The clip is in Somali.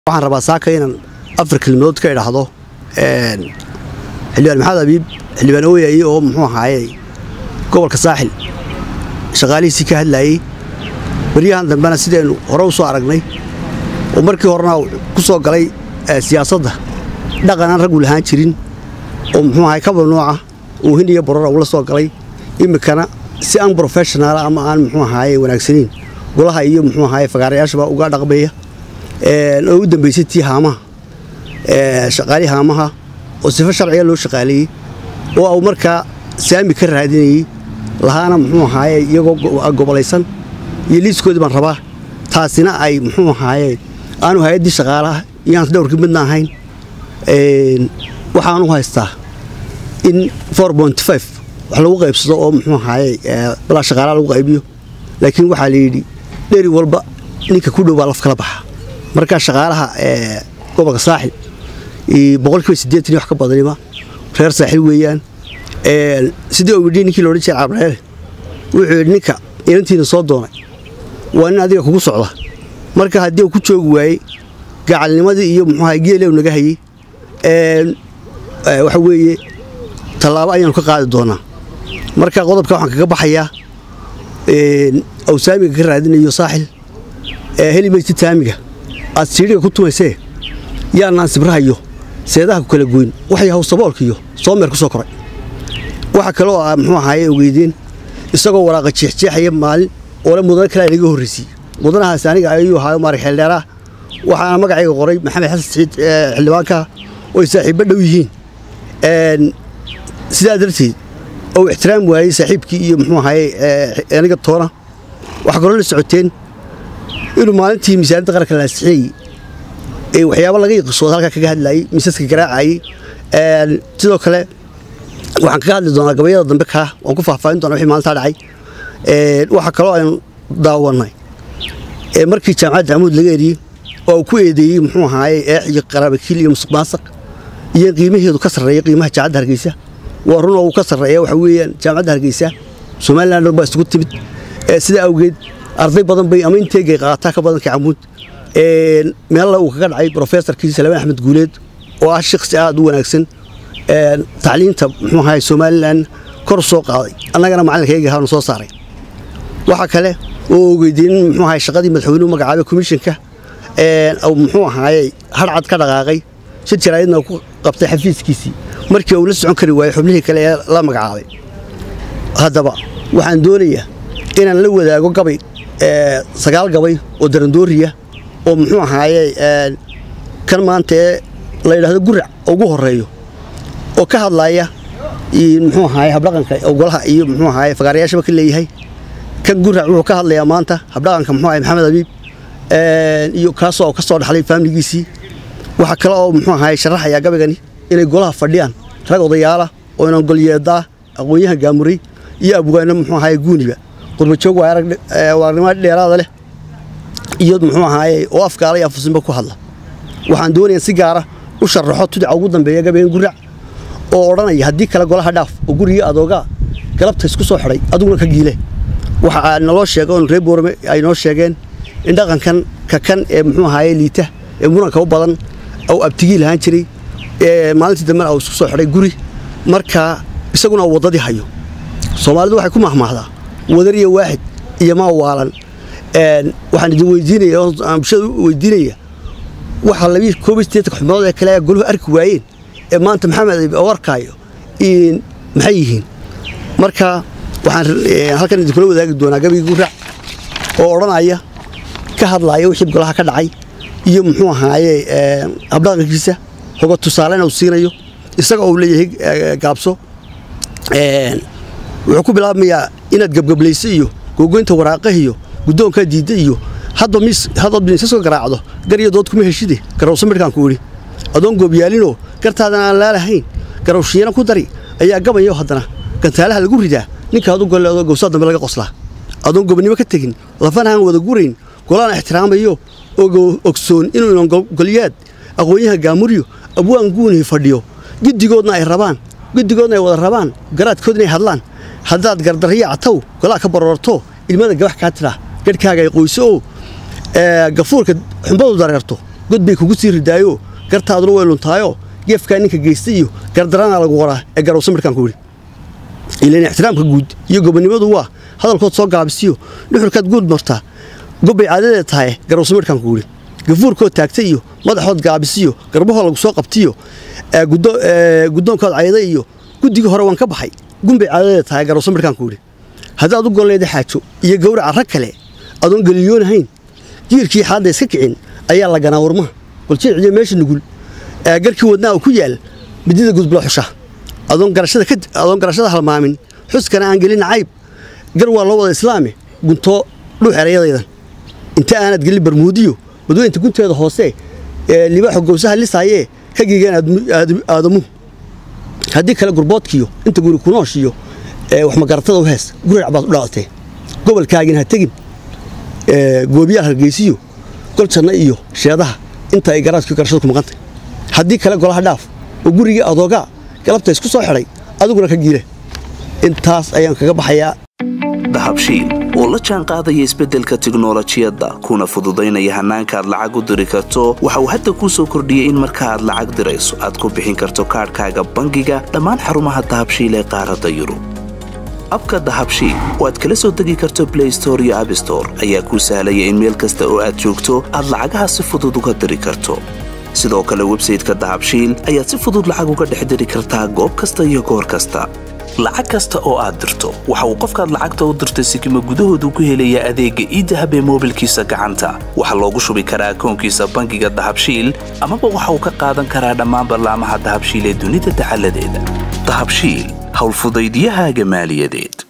waxaan rabaa saaka inaan afar kelmadood ka idhaahdo xildhibaan maxamed abiib xildhibaan ooyaye oo muxuu ahaaye gobolka saaxil shaqaalihiisii ka hadlaayey baryahan dambena sidaynu hore u soo aragnay oo markii horena ku soo galay siyaasadda dhaqan aan raggu lahaan jirin oo muxuu ahay kabal nooca uu hin iyo borora ula soo galay iminkana si aan brofeshonaala ama aan muxuu ahaaye wanaagsaniin golaha iyo muxuu ahaaye fagaarayaashaba uga dhaqmaya oo u dambaysay tii haamaha shaqaalii haamaha oo sifo sharciga loo shaqaaleeyey oo au markaa saami ka raadinayey lahaana muxuu ahaaye iyagoo gobolaysan iyo liiskoodii baan rabaa taasina ay muxuu ahaaye aanu hay-addii shaqaalaha iyaan dhowrkii midna ahayn waxaanu haystaa in wax lagu qaybsado oo muxuu ahaaye balaa shaqaalaha lagu qaybiyo laakiin waxaa la yidhi dheri walba ninka ku dhow baa laf kala baxa markaa shaqaalaha gobolka saaxil boqolkiiba siddeetan iyo wax ka badanima reer saaxil weeyaan sidii uu yidhi ninkii loodhan jiray cabreele wuxuu yidhi ninka inantiina soo doonay waa nin adiga kugu socda marka haddii uu ku joogi waayey gacalnimadii iyo muxuu ahay geelew naga hayey waxa weeye tallaabo ayaanu ka qaadi doonaa marka qodobka waxaan kaga baxayaa awsaamiga ka raadinayo saaxil heli maysid taamiga aad siidhiga ku tumaysee yaanaan sibrahayo seedaha ku kala goyn waxay hawsaboolkiiyo soomeer ku soo koray waxa kale oo muxuu ahaaye ogeydeen isagoo waraaqa jeexjeexaya maalin oole mudane kale naga horraysiyey mudanahaas aniga ayuu ahaayo maarig xeeldheeraah waxaana magacayga qoray maxamed xasan saciid xildhibaanka oo ay saaxiibbo dhow yihiin sidaa darteed ou ixtiraam waayey saaxiibkii iyo muxuu ahaaye aniga toona waxaa kaloo la socoteen inuu maalintii miisaaniyadda qaranka la ansixinayey ee waxyaabo laga yiqisooda halkaa kaga hadlaayey miisaska garaacayey sidoo kale waxaan kaga hadli doonaa gabayada dambe kaa waan ku faahfaahin doonaa wixii maalintaa dhacay waxaa kaloo aynu daawannay markii jaamacadda amuud laga eriyey oo uu ku eedeeyey muxuu ahaaye eex iyo qaraabakiil iyo musuq maasaq iyo qiimaheedu ka sarreeya qiimaha jaamacadda hargeysa waa run oo uu ka sarreeya waxa weeyaan jaamacadda hargeysa somalilan dhan baa isugu timid sidaa awgeed arday badan bay ama inteegay qaataa ka badanka camuud meella uu kaga dhacay brofesorkii salmaan axmed guuleed oo ah shaqsi aad u wanaagsan tacliinta muxuu ahay somalilan kor soo qaaday annagana macalinkayga ahaanu soo saaray waxaa kale oo ogeydiin muxuu ahay shaqadii madaxweynuhu magacaabay komishinka muxuu ahaaye harcad ka dhaqaaqay shir jaraayadna ku qabtay xafiiskiisii markii uu la socon kari waayey xubnihii kale ee la magacaabay haddaba waxaan doonayaa inaan la wadaago gabay sagaal gabay oo darandooriya oo muxuu ahaaye kan maanta ee la yidhahdo gurac ugu horeeyo oo ka hadlaaya muxuu ahaaye habdhaqanka golaha iyo muxuu ahaaye fagaarayaashaba ka leeyahay kan gurac wuxuu ka hadlayaa maanta habdhaqanka muxuu ahay maxamed abiib iyo kaasoo ka soo dhaxlay faamiligiisii waxaa kale oo muxuu ahaaye sharaxayaa gabaygani inay golaha fadhiyaan rag odayaala oo inan golyeedaa aqoon-yahan gaamuray iyo abwaano muxuu ahaaye guuniba qurbajoog waa aragnimo dheeraada leh iyo muxuu ahaaye oo afkaala iyo afusinba ku hadla waxaan doonayaa si gaara u sharaxo tudica ugu dambeeya gabaygan gurac oo odhanaya haddii kale golaha dhaaf oo gurigii adoogaa galabta isku soo xidhay adiguna ka giile waxa naloo sheega oon reer boorame ay noo sheegeen in dhaqankan ka kan ee muxuu ahaaye liita ee muranka u badan ou abtigii lahaan jiray maalintii dambena uu isku soo xidhay guri markaa isaguna uu waddadii hayo soomaalidu waxay ku mahmaahdaa wadar iyo waaxid iyo maa waalan waxaan idin weydiinaya aan bulshada weydiinaya waxa labii koob iyo siddeetanka xubnood ee kale goluhu arki waayeen ee maanta maxamed oo arkaayo maxay yihiin marka waxaan halkan idinkula wadaagi doonaa gabayga gurac oo odhanaya ka hadlaaya wixii golaha ka dhacay iyo muxuu ahaaye habdhaqankiisa hoga tusaalena uu siinayo isaga uu leeyahay gaabso wuxuu ku bilaabmayaa inaad gebgablayso iyo googoynta waraaqah iyo guddoonkaa diidda iyo haddaad miisaska garaacdo gar iyo dood kuma heshide garowsa midhkaan ku idhi adoon goobyaalinoo gartaadan aan laalahayn garowshiina ku dari ayaa gabayo haddana gantaalaha lagu ridaa ninkaad u golleedo gowsaa dambe laga qoslaa adoon gobonnimo ka tegin lafana aan wada gurayn golaan ixtiraamayo oo ogsoon inuu inan golyaad aqoon-yahan gaamuryo abwaan guunihi fadhiyo giddigoodna ay rabaan guddigoodna ay wada rabaan garaadkood inay hadlaan haddaad gardarriya cataw golaa ka baroorto ilmada gabax kaa tidhaa garhkaaga ay qoyso oo gafuurka xumbadu dareerto god bay kugu sii ridaayo gartaaduna way luntaayoo geefkaa ninka geystay iyo gardaranaa lagu qoraa ee garowsa midhkaan ku yidhi ilan ixtiraamka guud iyo gobonnimadu waa hadalkood soo gaabisiyo dhuxurkaad guud martaa gobbay caadadeed tahay garowsa midhkaan ku yidhi gafuurkood taagtay iyo madaxood gaabisiyo garbahoo lagu soo qabtiyo guddoonkood cayday iyo guddigii hore waan ka baxay gunbay caadadeed tahay garowsa midhkaan ku yidhi haddaad u golleeda xaajo iyo gawraca rag kale adoon geliyoonahayn jiirkii xaadda iska kicin ayaa la ganaa warmaha goljeeciyo meesha nugul garkii wadnaa uu ku yaal midida gudbula xusha adoon garashada halmaamin xuskana aan gelin cayb gar waa loo wada islaame guntoo dhuux erayadaydan inta aanad gelin barmuudiyo badweynta gunteeda hoose ee libaaxo gowsaha lisaayee ka giigeen aadamuhu haddii kale gurboodkiyo inta guri kunooshiyo waxmagaratada u hees gurac baad u dhalatee gobolkaagin ha tegin goobiyaal hargeysiyo gol janno iyo sheedaha inta ay garaadkii garashada ku maqantay haddii kale golaha dhaaf oo gurigii adoogaa galabta isku soo xidhay adiguna ka giile intaas ayaan kaga baxayaa dahabshiil oo la jaan qaadaya isbeddelka tiknolojiyadda kuna fududaynaya hannaanka aad lacag u diri karto waxa uu hadda kuu soo kordhiyey in marka aad lacag dirayso aad ku bixin karto kaadhkaaga bangiga dhammaan xarumaha dahabshiil ee qaaradda yurub abka dahabshiil oo aad kala soo degi karto blay store iyo abstore ayaa kuu sahlaya in meel kasta oo aad joogto aad lacagaha si fudud uga diri karto sidoo kale websayteka dahabshiil ayaad si fudud lacag uga dhex diri kartaa goob kasta iyo goor kasta lacag kasta oo aad dirto waxa uu qofkaad lacagta u dirtay sikima gudahoodu ku helayaa adeegga iidahab ee moobilkiisa gacanta waxaa loogu shubi karaa akoonkiisa bangiga dahabshiil amaba waxa uu ka qaadan karaa dhammaan ballaamaha dahabshiil ee dunida dacaladeeda dahabshiil howlfudaydyahaaga maaliyadeed